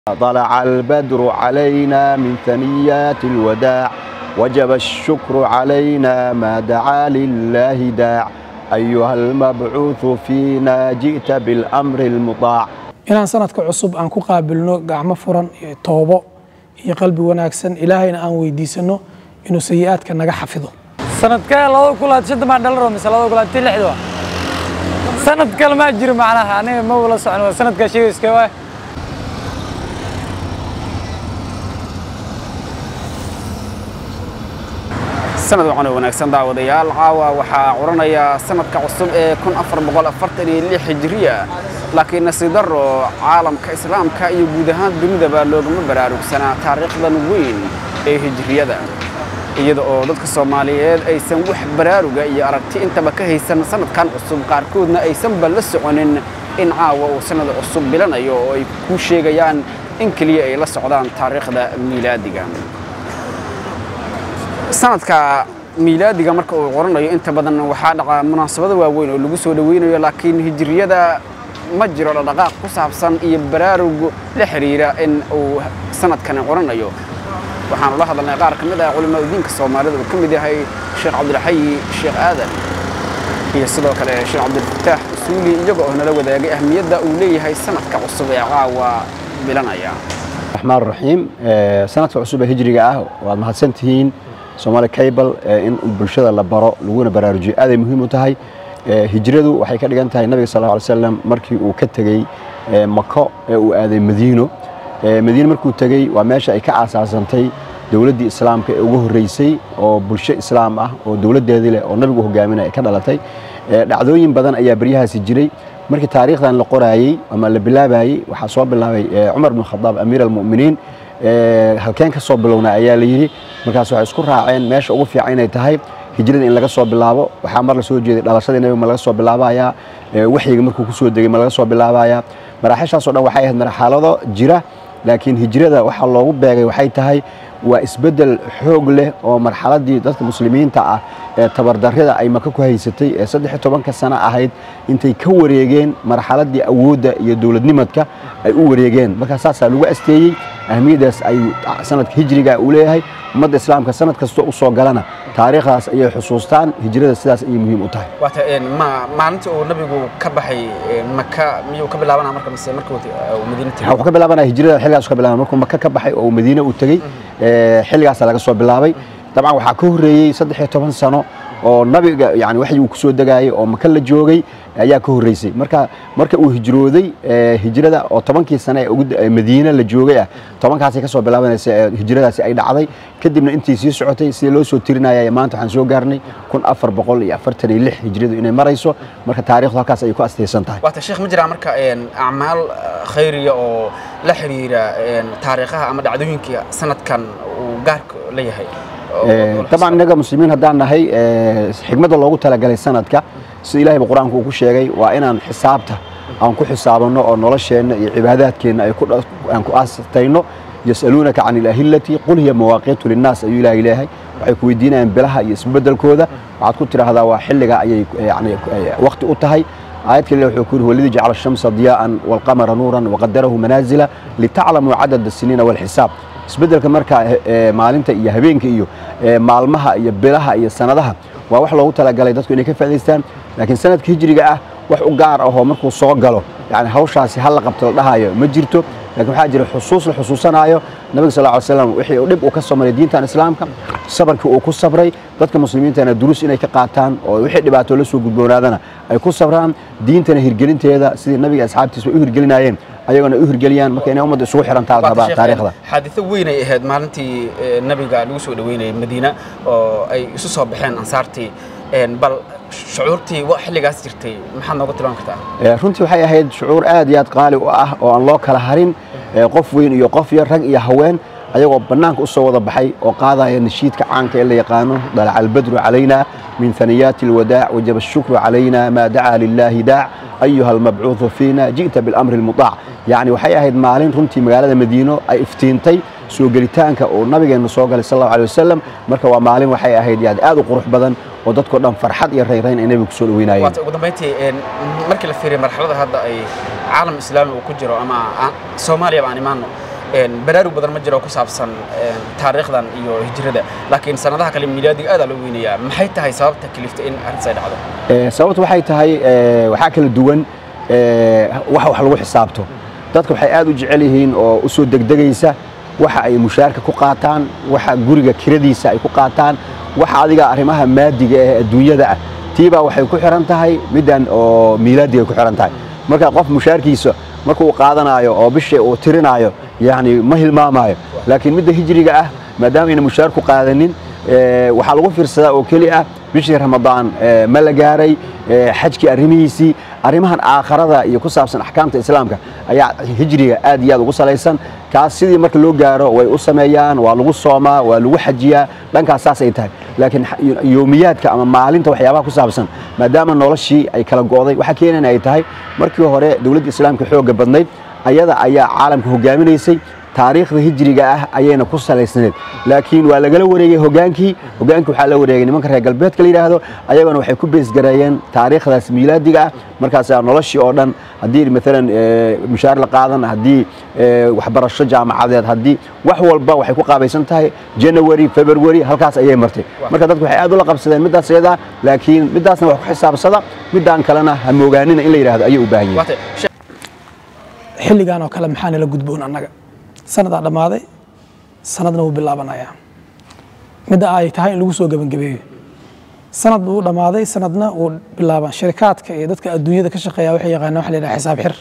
طلع البدر علينا من ثنيات الوداع وجب الشكر علينا ما دعا لله داع أيها المبعوث فينا جئت بالأمر المطاع inaan sanadka cusub aan ku qaabilno gacmo furan iyo toobo iyo qalbi wanaagsan ilaahayna aan weydiisano inuu sayi-aadka naga xafido sanadkee labada kulaad shanta maa dhalaro mise labada kulaad tii lixda wa sanad kale maa jiro macnaha aniga ma wala socon waa sanadkaa sheegayska waa sanad waxaan oo wanaagsan daawadayaal caawa waxaa curanaya sanadka cusub ee kun afar boqol afartan iyo lix hijriya laakiin nasiib darro caalamka islaamka iyo guud ahaan dunidaba loogama baraarugsanaa taariikhdan weyn ee hijriyada iyada oo dadka soomaaliyeed aysan wax baraaruga iyo aragti intaba ka haysan sanadkan cusub qaarkoodna aysanba la soconin in caawa uu sanad cusub bilanayo oo ay ku sheegayaan in keliya ay la socdaan taariikhda miilaadiga sanadka miilaadiga marka uu qoranayo inta badan waxaa dhaca munaasabado waaweyn oo lagu soo dhoweynayo laakiin hijriyada ma jiro dhaqdhaqaaq ku saabsan iyo baraarug la xiriira in uu sanadkani qoranayo waxaanu la hadalnay qaar ka mid ah culimmada diinka soomaalida uu ka mid yahay sheekh cabdilxayi sheekh aadan iyo sidoo kale sheekh cabdilfataax usuuli iyaga oo nala wadaagay ahmiyadda uu leeyahay sanadka cusub ee caawa bilanaya الرحمن الرحيم sanadka cusub ee hijriga ah waad mahadsantihiin Somali Cable in bulshada la baro laguna baraarujiyo aad ay muhiim u tahay hijradu waxay ka dhigan tahay nabiga sallallahu alayhi wasallam markii uu ka tagay Makka ee uu aaday Madiino Madiino markuu tagay waa meesha ay ka aasaasantay dowladdii islaamka ee ugu horeysay oo bulsho islaam ah oo dowladdeedii leh oo nabigu hogaaminaya ay ka dhalatay dhacdooyin badan ayaa baryahaasi jiray markii taariikhdan la qoraayey ama la bilaabayey waxaa soo bilaabay cumar bin khadaab amiir almu'miniin halkeen ka soo bilowna ayaa la yidhi markaas waxay isku raaceen meesha ugu fiican inay tahay hijrada in laga soo bilaabo waxaa mar la soo jeeday dhalashadii nabiga ma laga soo bilaabayaa waxyiga markuu ku soo degay ma laga soo bilaabayaa maraaxishaasoo dhan waxay ahayd marxalado jira laakiin hijrada waxaa loogu beegay waxay tahay waa isbeddel xoog leh oo marxaladii dadka muslimiinta ah ee tabardarrida ay maka ku haysatay ee saddex iyo tobanka sano ahayd intay ka wareegeen marxaladii awoodda iyo dowladnimadka ay u wareegeen markaa saasaa lagu asteeyey ahmiyaddaas ay sanadka hijriga uu leeyahay ummadda islaamka sanad kastoo u soo galana taariikhdaas ayay xusuustaan hijrada sidaas ayay muhiim u tahay waata maalinta uu nabigu ka baxay maka miyuu ka bilaabanaa marka mise markuu madiina tegay wuxuu ka bilaabanaya hijrada xilligaas ka bilaabay markuu maka ka baxay oo madiine uu tegey xilligaasa laga soo bilaabay dabcan waxaa ka horreeyey saddex iyo toban sano oo nabiga yani waxyi uu ku soo degaayay oo maka la joogay ayaa ka horreysay marka marka uu hijrooday hijrada oo tobankii sane ee madiine la joogay ah tobankaasay ka soo bilaabanaysa hijradaasi ay dhacday kadibna intii sii socotay sida loo soo tirinaya maanta waxaan soo gaarnay kun afar boqol iyo afartan iyo lix hijradu inay marayso marka taarikhdu halkaas ayay ku astaysan tahay waata sheekh ma jiraa marka acmaal khayriya oo la xiriira taariikhaha ama dhacdooyinkii sanadkan uu gaarka la yahay طبعا inaga muslimiin haddaan nahay xigmadda loogu talagalay sanadka sida ilahayba qur-aanku uu ku sheegay waa inaan xisaabta aan ku xisaabano oo nolosheenna iyo cibaadaadkeenna aan ku aastayno yas'aluunaka can ilahillati qul hiya mawaaqiitu linnaas ayuu ilahay leeyahay waxay ku weydiinayaan bilaha iyo isbeddelkooda waxaad ku tidhaahdaa waa xilliga ayay yani waqti u tahay آيات كلها وحكوره والذي جعل الشمس ضياء والقمر نورا وقدره منازل لتعلموا عدد السنين والحساب isbeddelka marka maalinta iyo habeenka iyo maalmaha iyo bilaha iyo sanadaha waa wax loogu talagalay dadku inay ka faa'idaystaan laakiin sanadka hijriga ah wax u gaar ahoo markuu soo galo yani hawshaasi hal la qabto la dhahayo ma jirto laakiin waxaa jira xusuus la xusuusanaayo nabiga sal ly slam wixii uu dhib uu ka soo maray diintan islaamka sabarkii uu ku sabray dadka muslimiintana duruus inay ka qaataan oo wixii dhibaato la soo gudboonaadana ay ku sabraan diintana hirgelinteeda sidii nabiga asxaabtiisa u hirgelinayeen ayagona u hirgeliyaan marka inay ummadda isugu xirantaa rabaa taariikhda xaaditho weyn ay ahayd maalintii nabiga lagu soo dhaweynayay madiina oo ay isu soo baxeen ansaartii bal shucuurtii xilligaas jirtay maxaad nooga tilmaami kartaa runtii waxay ahayd shucuur aad iyo aad qaali u ah oo aan loo kala harin qof weyn iyo qof yar rag iyo haween ayagoo bannaanka u soo wada baxay oo qaadaya nashiidka caanka ee la yaqaano dalaca albadru calayna min haniyaati alwadaac wajaba ashukru calayna maa dacaa lilaahi daac ayuha almabcuudu fiina ji'ta bilamri almutaac yacni waxay ahayd maalin runtii magaalada madiino ay iftiintay soo gelitaanka uu nabigeenna soo galay sal allahu alay wasalam marka waa maalin waxay ahayd yani aad u qurux badan oo dadkoo dhan farxad iyo rayrayn ay nabiga kusoo dhaweynayeen waata ugu dambayntii markii la fiiriyo marxalada hadda ay caalam islaami uu ku jiro ama soomaaliya baan imaano baraarug badan ma jiro ku saabsan taariikhdan iyo hijrada laakiin sanadaha kale miilaadiga aad loo weynayaa maxay tahay sababta kaliftay in arrintaas ay dhacdo sababtu waxay tahay waxaa kala duwan wax wax lagu xisaabto dadka waxay aad u jecel yihiin oo u soo degdegaysa waxa ay mushaarka ku qaataan waxa guriga kiradiisa ay ku qaataan waxa adiga arrimaha maadiga ee adduunyada ah tiibaa waxay ku xiran tahay middan oo miilaadiga ku xiran tahay marka qof mushaarkiisa markuu qaadanaayo oo bishii uu tirinaayo yani ma hilmaamaayo laakiin midda hijriga ah maadaama ayna mushaar ku qaadanin waxaa lagu fiirsadaa oo keli ah bishii ramadaan ma la gaaray xajkii arrimihiisii arrimahan aakharada iyo ku saabsan axkaamta islaamka ayaa hijriga aad iyo aad ugu salaysan kaas sidii marka loo gaaro way u sameeyaan waa lagu soomaa waa lagu xajiyaa dhankaas saas ay tahay laakiin yoomiyaadka ama maalinta waxyaabaha ku saabsan maadaama noloshii ay kala go'day waxa keenana ay tahay markii hore dowladda islaamka xoogga badnayd ayada ayaa caalamka hogaaminaysay taariikhda hijriga ah ayayna ku salaysnayd laakiin waa lagala wareegay hogaankii hogaankii waxaa la wareegay nimanka reer galbeedka la yidhaahdo ayagana waxay ku beesgareeyeen taariikhdaas miilaadiga ah markaasaa noloshii oo dhan haddii maalan mushaar la qaadan haddii waxbarasho jaamacadeed haddii wax walba waxay ku qaabaysan tahay january february halkaas ayay martay marka dadku waxay aad ula qabsadeen middaas iyadaa laakiin middaasna wax ku xisaabsada middaan kalena ha moogaanina in la yidhaahdo ayay u baahan yihin xilligan oo kale maxaa nala gudboon annaga sanadaa dhammaaday sanadna wuu bilaabanayaa midda ay tahay in lagu soo gebangabeeyo sanad buu dhammaaday sanadna wuu bilaaban shirikaadka iyo dadka adduunyada ka shaqeeya waxay yaqaanaan waxa la yidhaha xisaab xir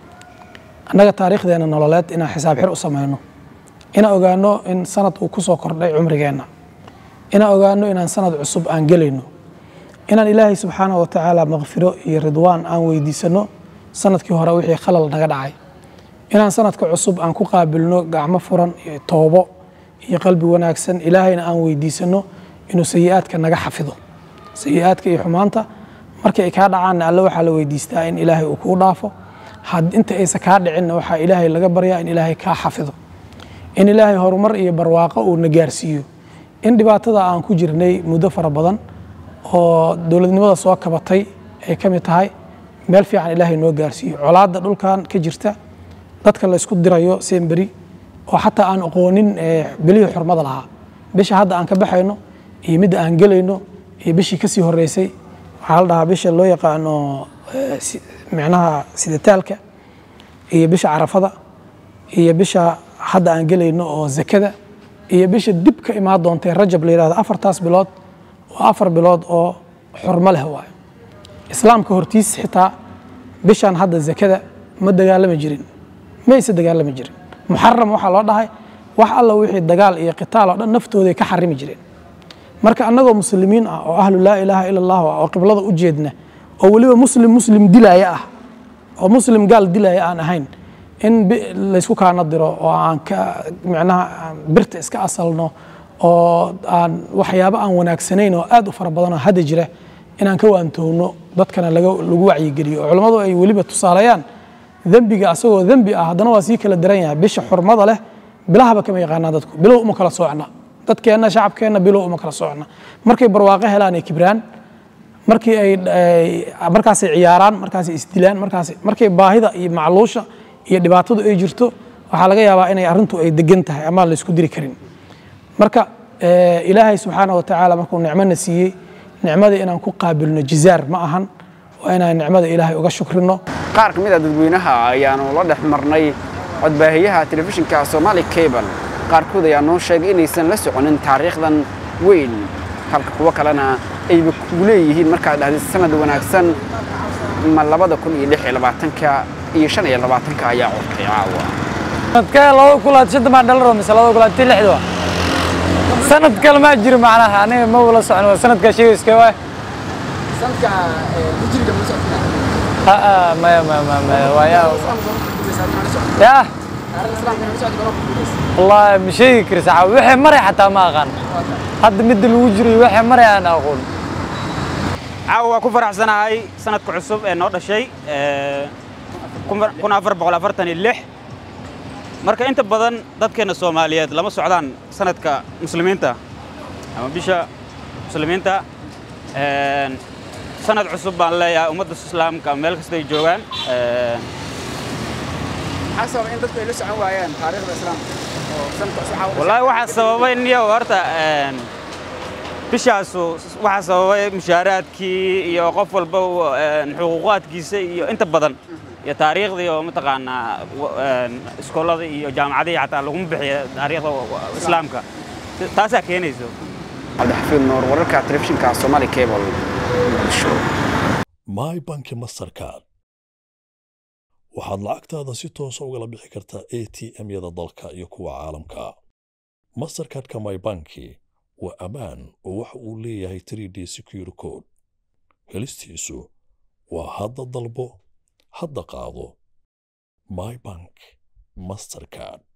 annaga taariikhdeena nololeed inaan xisaab xir u samayno inaan ogaano in sanad uu ku soo kordhay cumrigeenna inaan ogaano inaan sanad cusub aan gelayno inaan ilaahay subxaanahu wa tacaala maqfiro iyo ridwaan aan weydiisano sanadkii hore wixii khalal naga dhacay inaan sanadka cusub aan ku qaabilno gacmo furan iyo toobo iyo qalbi wanaagsan ilaahayna aan weydiisano inuu sayi'aadka naga xafido sayi'aadka iyo xumaanta markii ay kaa dhacaanna alle waxaa la weydiistaa in ilaahay uu kuu dhaafo inta aysan kaa dhicinna waxaa ilaahay laga baryaa in ilaahay kaa xafido in ilaahay horumar iyo barwaaqo uu na gaarsiiyo in dhibaatada aan ku jirnay muddo fara badan oo dowladnimada soo kabatay ay ka mid tahay meel fiican ilaahay noo gaarsiiyo colaadda dhulkan ka jirta dadka la isku dirayo semberi oo xataa aan aqoonin bilihii xurmada lahaa bisha hadda aan ka baxayno iyo midda aan gelayno iyo bishii kasii horeysay waxaa la dhahaa bisha loo yaqaano micnaha siditaalka iyo bisha carafada iyo bisha hadda aan gelayno oo zakada iyo bisha dib ka imaan doontay rajab la yidhahdo afartaas bilood waa afar bilood oo xurmo leh waayo islaamka hortiis xitaa bishan hadda zakada ma dagaalami jirin mayse dagaalami jirin muxaram waxaa loo dhahay wax alla wixii dagaal iyo qitaal oo dhan naftooday ka xarimi jireen marka annagoo muslimiin ah oo ahlu laa ilaaha ila allah oo qiblada u jeedna oo weliba muslim muslim dilaya ah oo muslim gaal dilaya aan ahayn in laysku kaana diro oo aan ka micnaha birta iska asalno oo aan waxyaabo aan wanaagsanayn oo aad u fara badan oo hadda jira inaan ka waantowno dadkana lagu wacyigeliyo oo culammadu ay weliba tusaaleeyaan dembiga asagoo dembi ah haddana waa sii kala daran yahay bisha xurmada leh bilahaba kama yaqaanaa dadku bilow uma kala soocna dadkeenna shacabkeenna bilow uma kala soocna markay barwaaqo helaan ay kibraan markii ay markaasay ciyaaraan markaasay isdilaan markaas markay baahida iyo macluusha iyo dhibaatadu ay jirto waxaa laga yaabaa inay arrintu ay degan tahay ama la isku diri karin marka ilaahay subxaana wa tacaala markuu nicmona siiyey nicmadii inaan ku qaabilno jizaar ma ahan waa inaan nicmada ilaahay uga shukrino qaar ka mid a dadweynaha ayaanu la dhex marnay codbaahiyaha telefishinka somaali cable qaarkood ayaa noo sheegay inaysan la soconin taariikhdan weyn halka kuwo kalena ayba kugu leeyihiin markaad dhahdid sanad wanaagsan ma labada kun iyo lix iyo labaatanka iyo shan iyo labaatanka ayaa curtay caawa sanadka labada kulaad shanta maa dhalaro mise labada kulaad tii lixda sanad kale maa jiro macnaha aniga ma wala socon waa sanadka sheegayska waay maya maya maya maya waaya ya wallahi ma sheegi kari saxa wixii maray xataa ma aqaan hadda midda lagu jiray wixii maray aan aqoon caawa waa ku faraxsanahay sanadka cusub ee noo dhashay kun afar boqol afartan iyo lix marka inta badan dadkeenna soomaaliyeed lama socdaan sanadka muslimiinta ama bisha muslimiinta sanad cusub baan leeyahay ummadda islaamka meel kastay joogaan maxaa sababa in dadku ay la socon waayaan taariikhda islaamka oo sanadka cusub waxaa wallaahi waxaa sababay niyo horta een, bishaasu waxaa sababay mushaaraadkii iyo qof walba een, xuquuqaadkiisa iyo inta badan iyo taariikhdii oo mataqaanaa wa- een, iskoolada iyo jaamacadihii xataa laguma bixiyo taariikhda wa- wa- islaamka taasaa keenayso cabdixafiid nuur wararka telefishinka Somali Cable Muqdisho my banki mastercard waxaad lacagtaada si toosa ugala bixi kartaa a t m-yada dalka iyo kuwa caalamka mastercardka my banki waa ammaan oo waxa uu leeyahay 3d secure code helistiisu waa hadda dalbo hadda qaado my bank mastercard